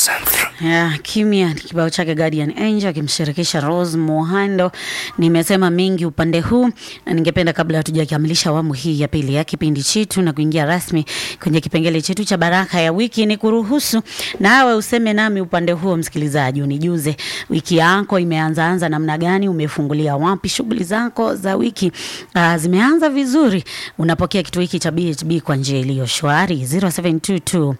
1003. Ya, kimya ni kibao chake Guardian Angel akimshirikisha Rose Muhando. Nimesema mengi upande huu na ningependa kabla hatujakamilisha awamu hii ya pili ya kipindi chetu na kuingia rasmi kwenye kipengele chetu cha baraka ya wiki, ni kuruhusu nawe useme nami upande huo, msikilizaji, unijuze wiki yako imeanza anza namna gani, umefungulia wapi shughuli zako za wiki. Uh, zimeanza vizuri, unapokea kitu hiki cha BHB kwa njia iliyo shwari 0722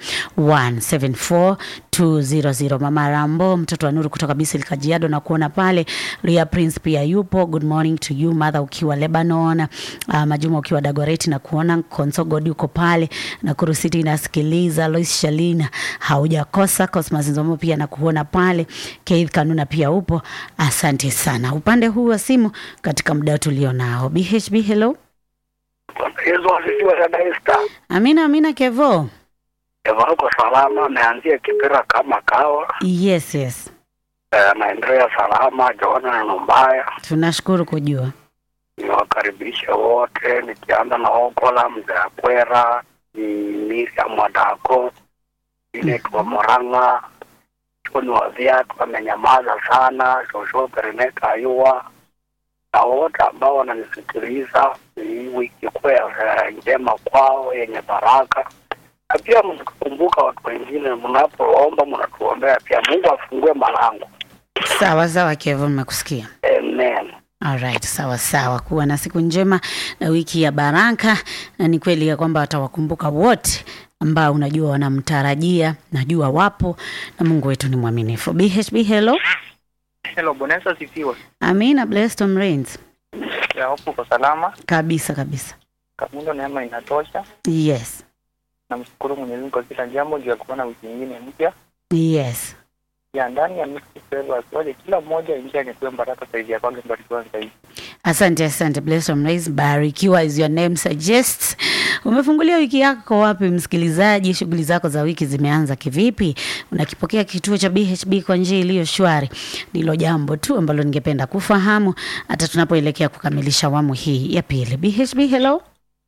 174 200. Mama Rambo, mtoto wa Nuru kutoka Bisil Kajiado, na kuona pale. Ria Prince pia yupo. Good morning to you mother, ukiwa Lebanon. Uh, Majuma ukiwa Dagoreti, na kuona Konso God yuko pale na Kurusiti inasikiliza. Lois Shalina haujakosa. Cosmas Nzomo pia na kuona pale. Keith Kanuna pia upo. Asante sana upande huu wa simu katika muda tulio nao. BHB, hello. Yesu asifiwe dada Esther. Amina, amina Kevo. Eva uko salama, ameanzia Kipira kama kawa, Yes, yes. eh, anaendelea salama. Joana na Numbaya, Tunashukuru kujua. niwakaribishe wote, nikianza na Okola mzee Akwera, ni Miriam Wadako, inaitwa Moranga, Choni wa viatu amenyamaza sana, Shosho Pereneka Ayua na wote ambao wananisikiliza, hii wiki kuwa ya njema kwao yenye baraka na pia mkikumbuka watu wengine, mnapoomba mnatuombea pia, Mungu afungue malango. Sawa sawa Kevo, nimekusikia. Amen. Alright, sawa sawa. Kuwa na siku njema na wiki ya baraka, na ni kweli ya kwamba atawakumbuka wote ambao unajua wanamtarajia, najua wapo, na Mungu wetu ni mwaminifu. BHB, hello. Hello, Bwana Yesu asifiwe. Amina, blessed Tom Rains. Ya hofu kwa salama. Kabisa kabisa. Kamundo neema inatosha. Yes. Namshukuru Mwenyezi Mungu kwa kila jambo juu ya kuona wiki nyingine mpya. Yes. Ya ndani ya mixed flavor asiwaje kila mmoja ingia nipewe baraka zaidi ya kwanza mbarikiwa zaidi. Asante, asante. Blessed Tom Rains, barikiwa as your name suggests. Umefungulia wiki yako wapi msikilizaji? Shughuli zako za wiki zimeanza kivipi? Unakipokea kituo cha BHB kwa njia iliyo shwari? Ndilo jambo tu ambalo ningependa kufahamu hata tunapoelekea kukamilisha awamu hii ya pili. BHB, hello.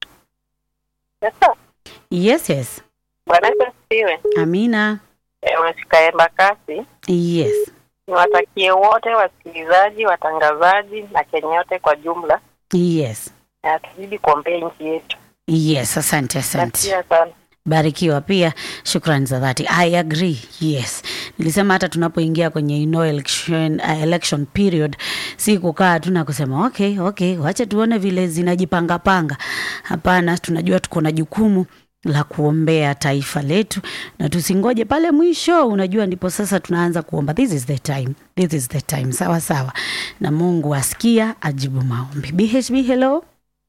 Sasa Yes, yes. Bwana Yesu asifiwe. Amina. Eh, Umefika Embakasi. Yes. Niwatakie wote wasikilizaji, watangazaji na Kenya yote kwa jumla, Yes. na tuzidi kuombea nchi yetu. Yes, asante, asante. Nasikia sana. barikiwa pia shukrani za dhati i agree yes nilisema hata tunapoingia kwenye you know, election, uh, election period si kukaa tu na kusema okay okay wache tuone vile zinajipangapanga hapana tunajua tuko na jukumu la kuombea taifa letu na tusingoje pale mwisho unajua ndipo sasa tunaanza kuomba this is the time this is the time sawa sawa na mungu asikia ajibu maombi bhb hello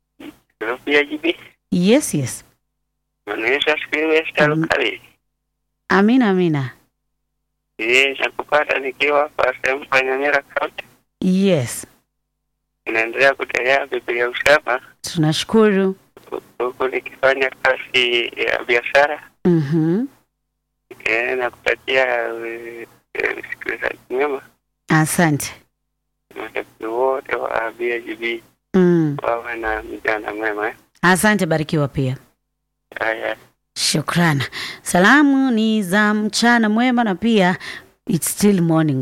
PIGB, yes yes Bwana Yesu asifiwe. Esther Mm. Lukali. amina amina Yeye nakupata nikiwa kwa sehemu kwa Nyamira County. yes Inaendelea kutelea Biblia usema tunashukuru huku nikifanya kazi ya biashara Mhm. eh, na kutakia eh, eh, usikilizaji mwema Asante. mashabiki wote wa BIGB Mm. wawe na mjana mwema eh. Asante, barikiwa pia. Haya. Shukrana. Salamu ni za mchana mwema na pia it's still morning